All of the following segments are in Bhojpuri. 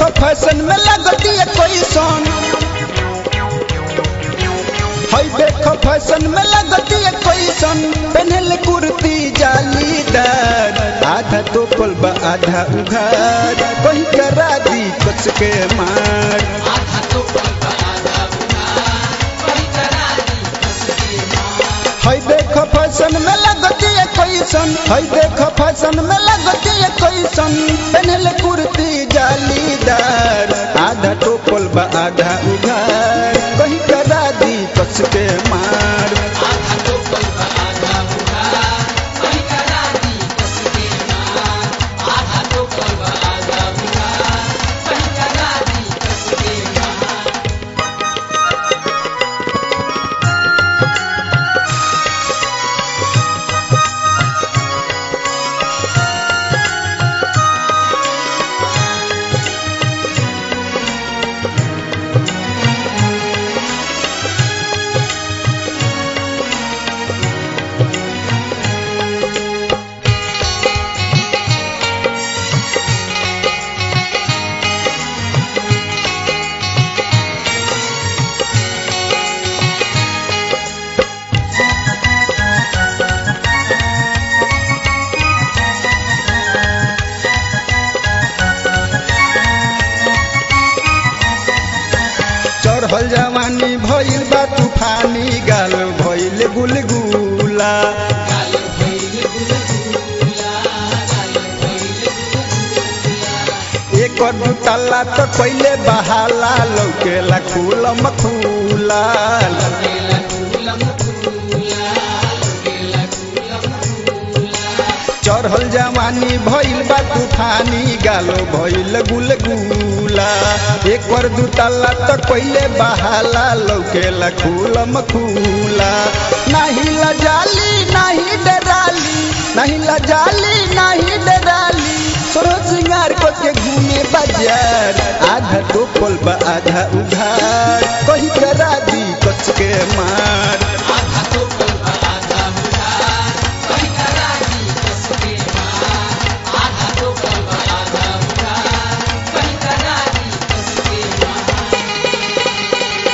देखो फैशन में लगती है कोई सोन हई देखो फैशन में लगती है कोई सन पहनल कुर्ती जालीदार आधा तो पलबा आधा उघार कोई करा दी कस के मार आधा तो पलबा आधा उधार कोई करा दी कस के मार हई देखो फैशन में लगती है कोई सन हई देखो फैशन में लगती है कोई सन पहनल कुर्ती जालीदार आधा तो पलबा आधा उघार कोई करा दी कस के मार आधा तो पलबा आधा उधार कोई करा दी कस के मार आधा तो पलबा आधा उधार कोई करा दी कस के मार चढ़ल जवानी भइल बा तूफानी गाल भइल गुलगुला गाल भइल गुलगुला गाल भइल गुलगुला एक दू तल्ला तो पहिले बहाला लौकेला खुलम खुला केला कुलम कुला केला कुलम कुला चढ़ल जवानी भइल बा तूफानी गालो भइल गुलगुला एक बार दू तल्ला तो पहिले बहाला लौकेला खुलम खुला नाही लजाली नाही डराली नहीं लजाली नहीं डराली सोरो सिंगार को के घूमे बाजार आधा तो पलबा आधा उधार कही करा दी कच के मार आधा तो पलबा आधा उधार कोई करा दी कस के मार आधा तो पलबा आधा उधार कोई करा दी कस के मार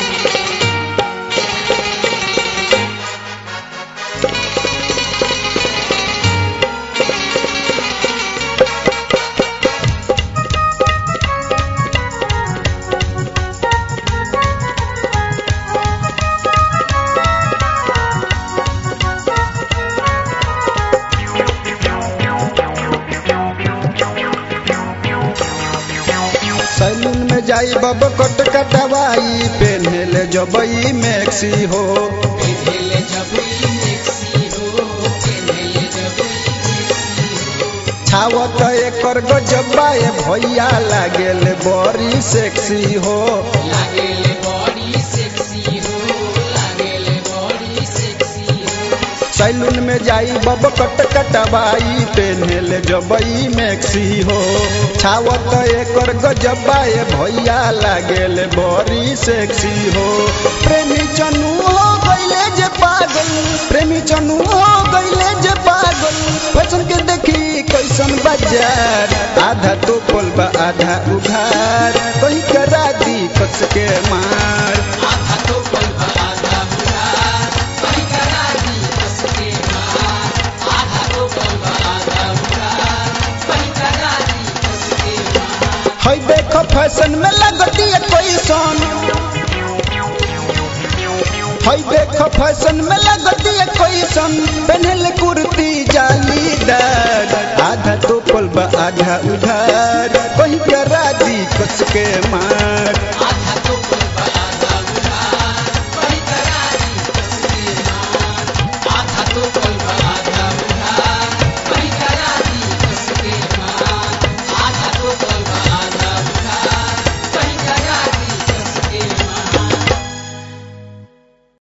सैलून में जाई बब कट कटवाई पेन्हले जबई मैक्सी हो पेन्हले जबई मेक्सी हो पेन्हले जबई मेक्सी हो छावत एकर गजबा ए भैया लागेल बड़ी सेक्सी हो लागेले बड़ी सेक्सी हो लागेले बड़ी सेक्सी हो सैलून में जाई बब कट कटवाई पेन्हले जबई मैक्सी हो छावत एकर गजबा ए भैया लागेल बड़ी सेक्सी हो प्रेमी चनू हो गईले जे पागल प्रेमी चनू हो गईले जे पागल फैशन के देखी कैसन बाजार आधा तो पलबा आधा उघार कहीं करा दी कस के मार आधा तो पलबा आधा उधार कोई करा दी कस के मार आधा तो पलबा आधा उधार कोई करा दी कस के मार हई देखो फैशन में लगती है कोई सोन हई देखो फैशन में लगती है कोई सन पहनल कुर्ती जालीदार आधा तो पलबा आधा उधार कहीं करा दी कस के मार